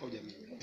Hujamii.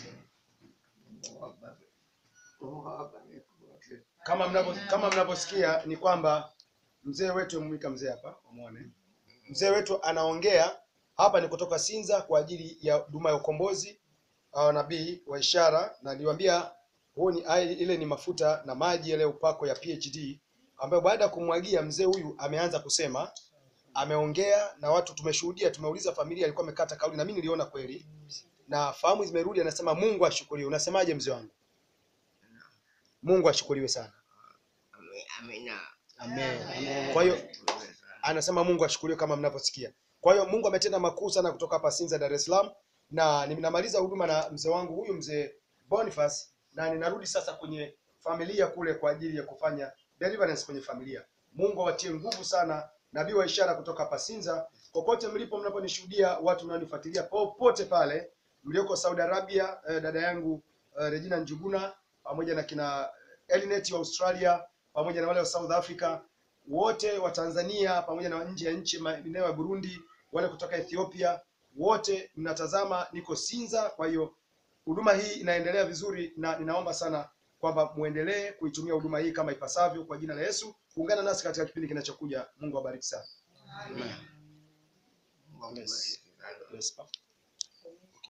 Kama mnavyo kama mnavyosikia ni kwamba mzee wetu mwika mzee hapa umuone. Mzee wetu anaongea hapa ni kutoka Sinza kwa ajili ya huduma ya ukombozi wa nabii wa ishara na niliwaambia huu ni ai- ile ni mafuta na maji yale upako ya PhD ambayo baada ya kumwagia mzee huyu ameanza kusema ameongea na watu tumeshuhudia tumeuliza familia alikuwa amekata kauli na mimi niliona kweli na fahamu zimerudi anasema Mungu ashukuriwe unasemaje mzee wangu Mungu ashukuriwe sana Amina. Amen. Kwa hiyo anasema Mungu ashukuriwe kama mnavyosikia. Kwa hiyo Mungu ametenda makuu sana kutoka hapa Sinza, Dar es Salaam, na ninamaliza huduma na mzee wangu huyu mzee Boniface, na ninarudi sasa kwenye familia kule kwa ajili ya kufanya deliverance kwenye familia. Mungu awatie nguvu sana, nabii wa ishara kutoka hapa Sinza. Popote mlipo mnaponishuhudia, watu mnaonifuatilia popote pale mlioko Saudi Arabia, eh, dada yangu eh, Regina Njuguna pamoja na kina Elinet wa Australia pamoja na wale wa South Africa wote wa Tanzania pamoja na nje ya nchi maeneo ya Burundi, wale kutoka Ethiopia, wote mnatazama, niko Sinza. Kwa hiyo huduma hii inaendelea vizuri, na ninaomba sana kwamba muendelee kuitumia huduma hii kama ipasavyo kwa jina la Yesu. Ungana nasi katika kipindi kinachokuja. Mungu awabariki sana. Mungu akubariki sana. Yes. Yes.